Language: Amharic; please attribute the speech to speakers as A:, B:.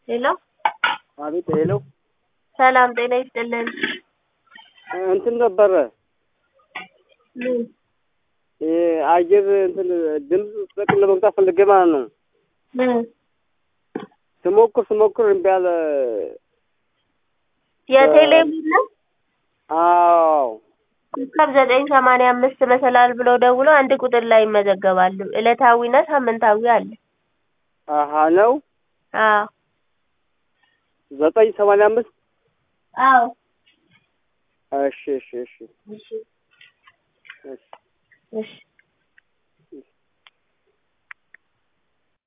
A: ሄሎ
B: አቤት ሄሎ
A: ሰላም ጤና ይስጥልን።
B: እንትን ነበረ
A: ምን
B: አየር እንትን ድምፅ ጥቅም ለመግዛት ፈልጌ ማለት ነው።
A: ምን
B: ስሞክር ስሞክር እምቢ አለ።
A: የቴሌቪዥን ነው?
B: አዎ
A: ኮከብ ዘጠኝ ሰማንያ አምስት መሰላል ብለው ደውሎ አንድ ቁጥር ላይ ይመዘገባሉ። ዕለታዊና ሳምንታዊ አለ።
B: አሀ ነው
A: አዎ
B: ዘጠኝ ሰማንያ አምስት
A: አዎ
B: እሺ እሺ እሺ
A: እሺ
B: እሺ
A: እሺ